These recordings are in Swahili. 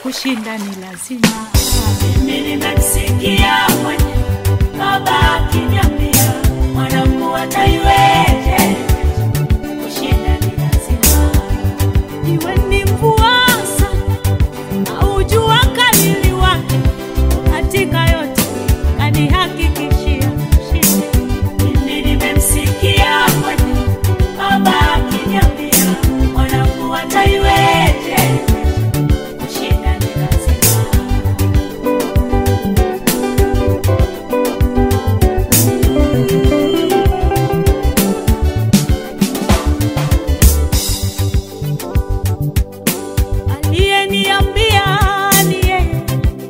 kushinda ni lazima. Mimi nimemsikia mwenye baba akiniambia mwanangu ataiweje, kushinda ni lazima. Iwe ni mvua sana au jua kali liwake, katika yote kanihakikishia ushindi. Mimi nimemsikia mwenye baba akiniambia mwanangu ataiweje, kushinda ni lazima. Aliyeniambia ni yeye,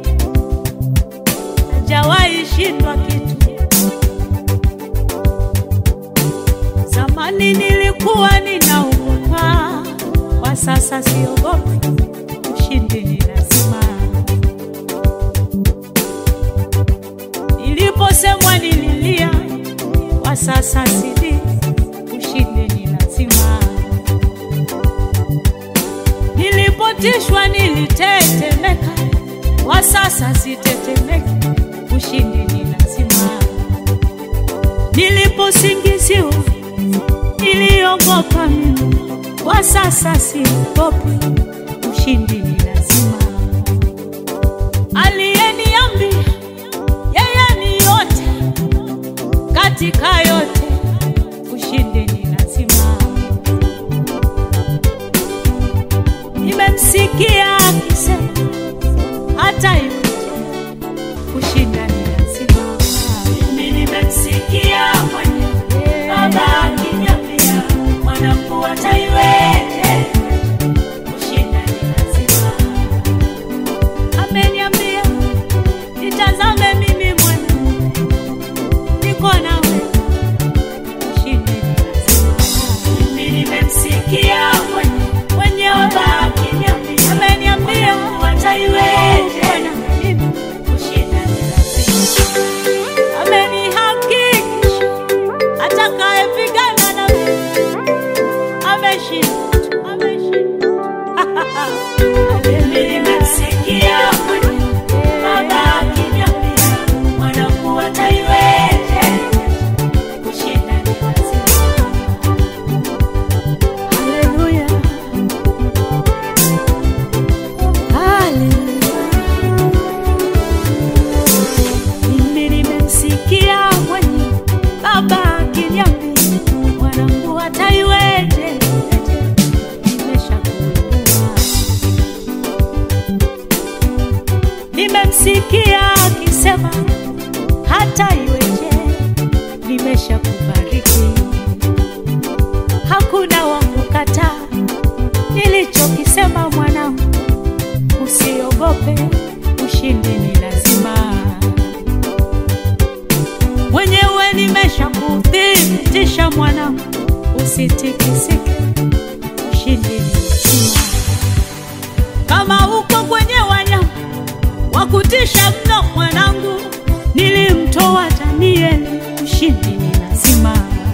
hajawahi shindwa kitu. Zamani nilikuwa ninaogopa, kwa sasa siogopi. Ushindi ni lazima. Niliposemwa nililia, kwa sasa sili. Ushindi ni lazima. Nilipotishwa nilitetemeka, kwa sasa sitetemeki. Ushindi ni lazima. Niliposingiziwa niliogopa mimi, kwa sasa siogopi. Ushindi ni lazima. Aliyeniambia yeye ni yote katika yote, ushindi ni lazima. Nimemsikia akisema hata hivyo kushinda ni lazima. Mimi nimemsikia mwenye baba akiniambia mwanangu ataiweje, kushinda ni lazima. Ameniambia nitazame mimi mwana, niko nawe, ushindi ni lazima. Mimi nimemsikia mwenye Mwenye baba akiniambia ameniambia mwanangu ataiweje, Bwana, mimi kushinda ni lazima. amenihakikisha atakayepigana na mimi ameshinda, ameshinda. Mimi nimemsikia mwenye baba akiniambia mwanangu ataiweje, kushinda ni lazima. Haleluya. Haleluya. Mimi nimemsikia mwenye baba akiniambia mwanangu ataiweje, nimeshakuinua. Nimemsikia akisema hata iweje, nimeshakubariki hakuna wa kukataa nilichokisema mwanangu, usiogope, ushindi ni lazima. Mwenyewe nimeshakuthibitisha mwanangu, usitikisike, ushindi ni lazima. Kama uko kwenye wanyama wa kutisha mno mwanangu, nilimtoa Danieli, ushindi ni lazima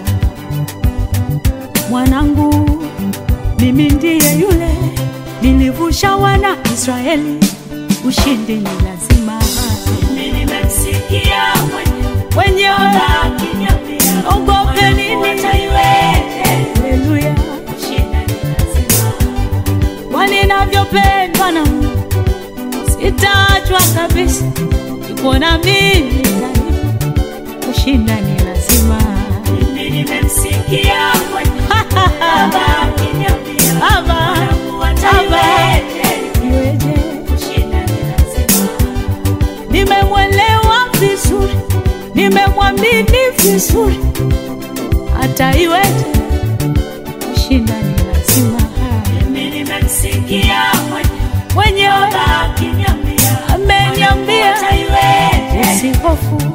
mwanangu, mimi ndiye yule nilivusha wana Israeli, ushindi ni lazima. Mimi nimemsikia mwenye Wenyewe baba akiniambia ogope nini? mwanangu ataiweje, Haleluya, kushinda ni lazima. kwa ninavyopendwa na Mungu, sitaachwa kabisa, iko na mimi daima, kushinda ni lazima. Mimi nimemsikia mwenye baba akiniambia Baba, mwanangu ataiweje, iweje? kushinda ni lazima. nimemwelewa vizuri, nimemwamini vizuri, hata iweje, kushinda ni lazima. Mimi nimemsikia mwenye Mwenyewe baba akiniambia ameniambia ataiweje, usihofu,